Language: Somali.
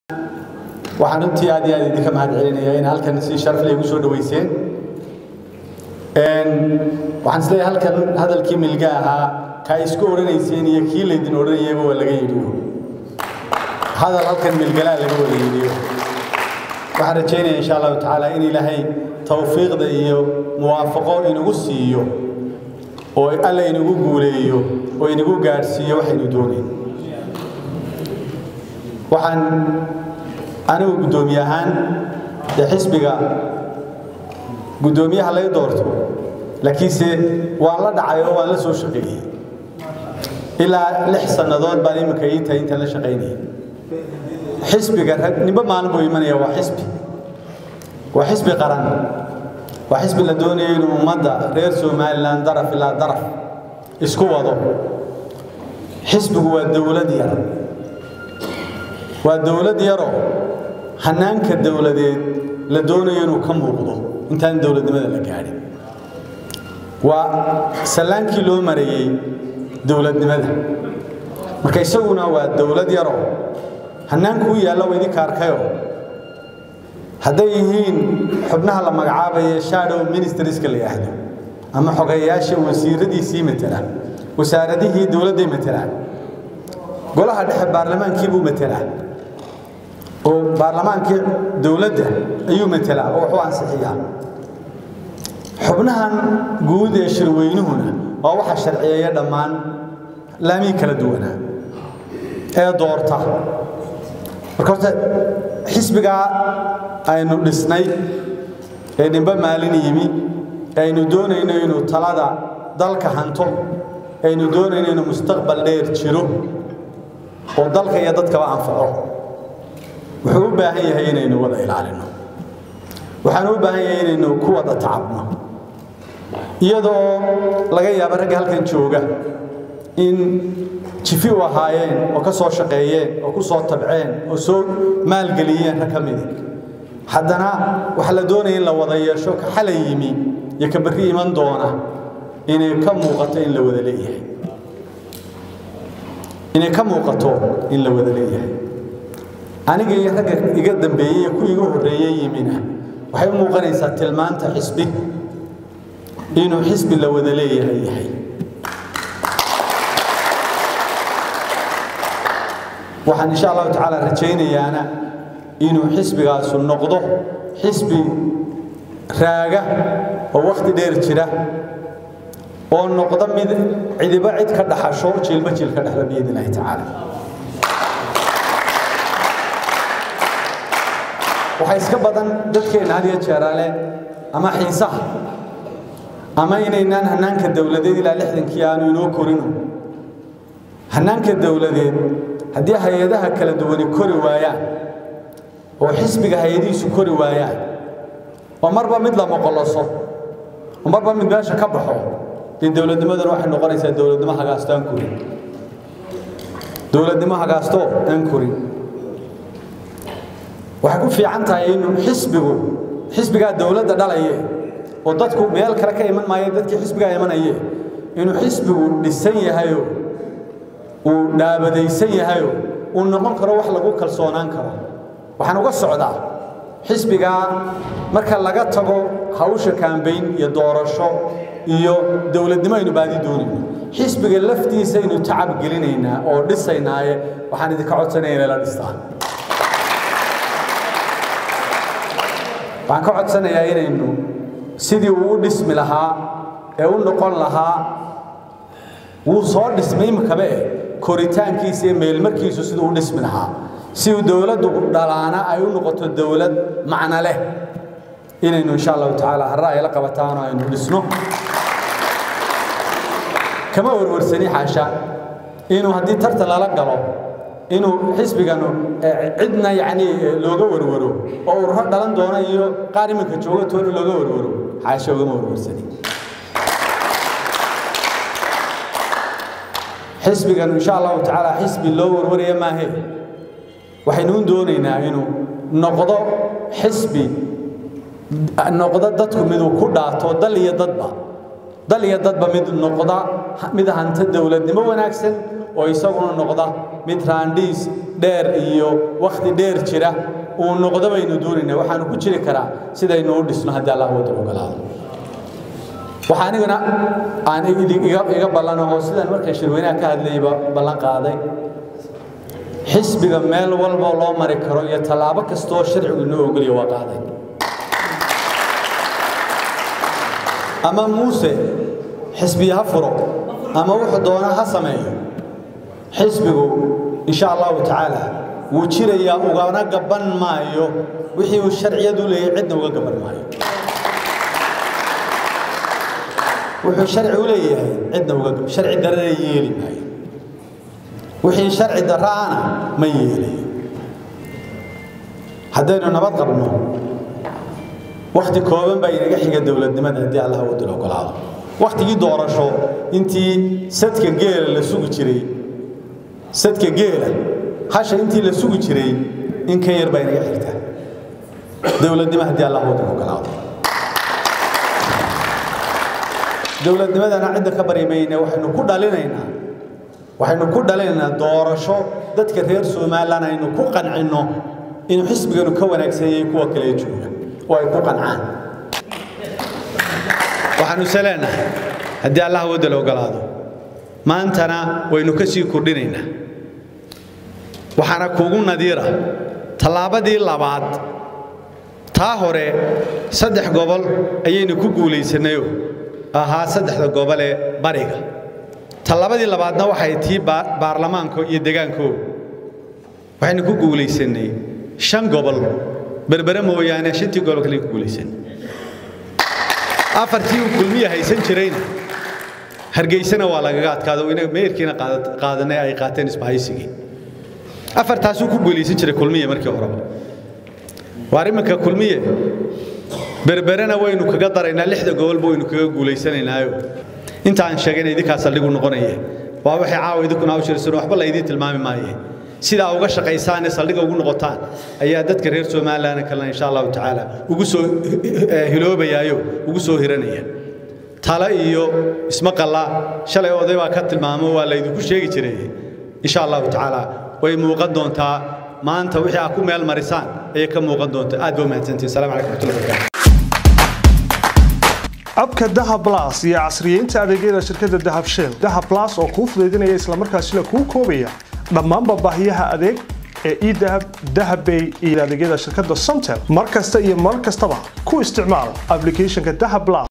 waxaan runtii aad iyo aad idinka mahad celinayaa in halkan si sharaf leh igu soo dhaweyseen waxaan isleeyahay halkan hadalkii milga ahaa kaa isku odhanayseen iyo kii laydin odhanayayba waa laga yidhiyo hadal halkan milgalaa laga wada yidhiyo waxaan rajaynaya insha allahu tacaala in ilaahay tawfiiqda iyo muwaafaqo inagu siiyo oo alla inagu guuleeyo oo inagu gaadhsiiyo waxaynu doonayn waxaan anigu guddoomiye ahaan dee xisbiga guddoomiyaha lay doorto laakiinse waan la dhacay oo waan la soo shaqeeyey ilaa lix sannadood baan iminka ii tahay intaan la shaqaynayay xisbiga rag nimba maalin buu imanaya waa xisbi waa xisbi qaran waa xisbi la doonayo inuu ummadda reer somalilan daraf ilaa daraf isku wado xisbigu waa dowlad yar waa dowlad yaroo hanaanka dowladeed la doonayo inuu ka muuqdo intaan dowladnimada la gaadhin waa sallaankii loo marayey dowladnimada marka isaguna waa dowlad yaroo hannaankuu yaalla waa idinka arkayoo hadday yihiin xubnaha la magacaabaye shadow ministerska la yidhaahdo ama xogeyayaasha wasiiradiisii matela wasaaradihii dowladday matelaan golaha dhexe baarlamaankii buu matelaa oo baarlamaankii dowladda ayuu matelaa oo wuxuu ansixiyaa xubnahan guud ee shirweynuhuna waa waxa sharciyeeya dhammaan laamii kala duwanaa ee doorta marka horta xisbigaa aynu dhisnay ee dhimbe maalin yimi ee aynu doonayno inuu talada dalka hanto aynu doonayno inuu mustaqbal dheer jiro oo dalka iyo dadkaba anfaco wuxuu u baahan yahay inaynu wada ilaalino waxaanu u baahan yahay inaynu ku wada tacabno iyadoo laga yaabo ragga halkan jooga in jifi u ahaayeen oo ka soo shaqeeyeen oo ku soo tabceen oo soo maalgeliyeen rag ka midi haddana waxaa la doonaya in la wada yeesho ka xalay yimi iyo ka berri iman doona inay ka muuqato in la wada leeyahay inay ka muuqato in la wada leeyahay aniga iyo ragga iga dambeeyey iyo kuwii iga horreeyey yimina waxay u muuqanaysaa tilmaanta xisbi inuu xisbi la wada leeyahay yahay waxaan insha allahu tacaala rajaynayaana inuu xisbigaasu noqdo xisbi raaga oo wakhti dheer jira oo noqdo mid cidiba cid ka dhaxasho jiilba jiil ka dhexla biidn illahi tacaala waxaa iska badan dadkeenna had iyo jeeraale ama xiisaha ama inaynaan hannaanka dowladeed ilaa lixdankii aanu inoo korino hannaanka dowladeed haddii hay-adaha kala duwani kori waayaan oo xisbiga hay-adihiisu kori waayaan oo marba mid la moqoloso oo marba mid meesha ka baxo dee dowladnimaduna waxay noqonaysaa dowladnimo hagaasto aan korin dowladnimo hagaasto aan korin waxay ku fiican tahay inuu xisbigu xisbigaa dowladda dhalaye oo dadku meel kale ka iman maayo dadkii xisbigaa imanaye inuu xisbigu dhisan yahayo uu dhaabadaysan yahayo uu noqon karo wax lagu kalsoonaan karo waxaan uga socdaa xisbigaa marka laga tago hawsha kaambayn iyo doorasho iyo dowladnimo aynu baadi doonayno xisbiga laftiisa aynu tacab gelinaynaa oo dhisaynaaye waxaan idinka codsanaya inay la dhistaan waxaan ka codsanayaa inaynu sidii uu u dhismi lahaa ee u noqon lahaa wuu soo dhismay imikabe eh koritaankiisa iyo meelmarkiisu siduu u dhismi lahaa si uu dowladdu dhalaana ay u noqoto dowlad macno leh inaynu insha allahu tacaala harra ay la qabataanoo aynu dhisno kama warwarsani xaasha inuu haddii tartan lala galo inuu xisbiganu cidna yacni looga warwaro oo ururo dhalan doona iyo qaar iminka jooga toona looga warwaro xaasha ugama warwarsani xisbigan insha allahu tacaala xisbi loo warwaraya maahe waxaynu u doonaynaa inuu noqdo xisbi noqdo dadku miduu ku dhaato dal iyo dadba dal iyo dadba mid noqda mid hanta dowladnimo wanaagsan oo isaguna noqda mid raandhiis dheer iyo wakhti dheer jira uu noqdo baynu doonayna waxaanu ku jiri karaa sidaynu u dhisno haddii allah waddan ogolaado waxaa aniguna aan iga ballan oo sidaan markaan shirweynaha ka hadlayba ballan qaaday xisbiga meel walba loo mari karo iyo tallaabo kastoo sharcigu inoo ogoliya waa qaaday ama muuse xisbiya ha furo ama wuxuu doona ha sameeyo xisbigu insha allahu tacaala wuu jirayaa ugana gaban maayo wixii uu sharciyadu leeyahay cidna uga gaban maayo wuxuu sharci u leeyahay cidna uga sharci darana yeeli maayo wixii sharci dara'ana ma yeelayo haddaynu nabad qabno wakhti kooban baa inaga xiga dowladnimada haddii allah waddan ogolaado wakhtigii doorasho intii sadka geela la sugi jiray sadka geela hasha intii la sugi jiray in ka yar baa inaga xigta dowladnimo haddii allah waddan ogolaado dowladnimadana cidda ka bari mayne waxaynu ku dhalinaynaa waxaynu ku dhalinaynaa doorasho dadka reer somalilan aynu ku qancinno inuu xisbiganu ka wanaagsan yahay kuwa kale jooga oo ay ku qancaan waxaanu ise leenahay haddii allah wadda la ogolaado maantana waynu ka sii kordhinaynaa waxaana kuugu nadiira tallaabadii labaad taa hore saddex gobol ayaynu ku guulaysanayo ahaa saddexda gobol ee bariga tallabadii labaadna waxay tii baarlamaanka iyo degaanko waxaynu ku guulaysanay shan gobol berbere mooyaane shantii gobol kale ku guulaysan afartii uu kulmiya haysan jirayna hargeysana waa lagaga adkaado inaga meerkiina qaadanay ay qaateen isbahaysigii afartaasuu ku guulaysan jiray kulmiya markii horeba waar iminka kulmiye berberena waynu kaga daraynaa lixda gobolba waynu kaga guulaysanaynaayo inta aan sheegayna idinkaa saldhigu noqonaya waa waxay caawa idinkuna hawshirsan waxba la idiin tilmaami maaye sidaa uga shaqaysaane saldhiga ugu noqotaan ayaa dadka reer somalilan kalena insha allahu tacaala ugu soo hiloobayaayo ugu soo hiranaya tale iyo ismaqalla shalay oday baa ka tilmaamo waa laydinku sheegi jiray insha allahu tacaala way muuqan doontaa maanta wixii aad ku meel marisaan ayay ka muuqan doontaa aad ba umahadsantihin salamu calaykum waraxmatullahi wabarakatu abka dahab blas iyo casriyeynta adeegyada shirkadda dahab shell dahab blas oo kuu fudaydinaya islamarkaasina kuu koobaya dhammaanba baahiyaha adeeg ee edahab dahabbay iyo adeegyada shirkadda somtel mar kasta iyo mar kastaba ku isticmaal ablicathonka dahab blas